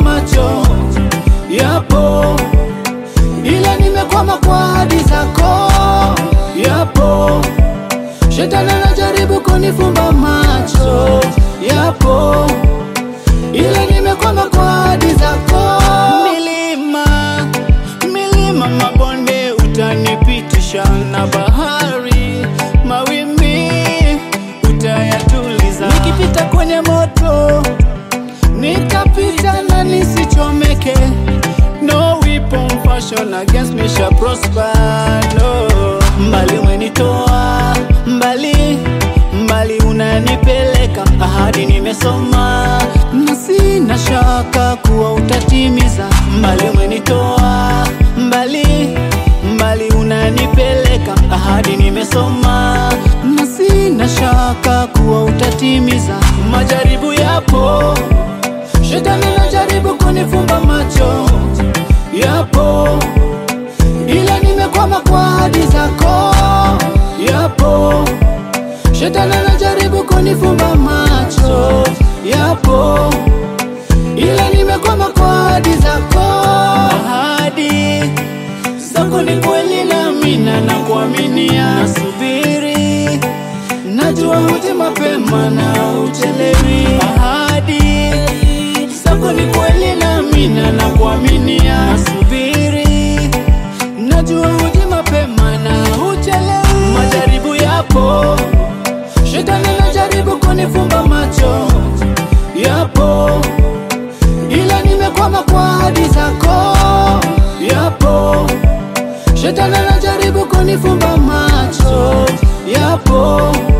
macho, yapo ila nimekwama kwa ahadi zako, yapo shetani anajaribu kunifumba macho, yapo ila nimekwama kwa ahadi zako. Milima, milima, mabonde utanipitisha, na bahari, mawimbi utayatuliza. Nikipita kwenye moto nitapita na nisichomeke. No weapon fashion against me shall prosper. No. Mbali umenitoa mbali, mbali unanipeleka, ahadi nimesoma na sina shaka kuwa utatimiza. Mbali umenitoa mbali, mbali unanipeleka, ahadi nimesoma na sina shaka kuwa utatimiza. Majaribu yapo, shetani anajaribu kunifumba macho, yapo ila nimekwama kwa ahadi zako, yapo shetani anajaribu kunifumba macho, yapo ila nimekwama kwa ahadi zako. Ahadi zako ni kweli, naamina na kuaminia, nasubiri najua huja mapema na uchelewi. Ahadi zako ni kweli, naamina na kuaminia, nasubiri najua huja mapema na uchelewi. Majaribu yapo, shetani anajaribu kunifumba macho, yapo ila nimekwama kwa ahadi zako, yapo shetani anajaribu kunifumba macho, yapo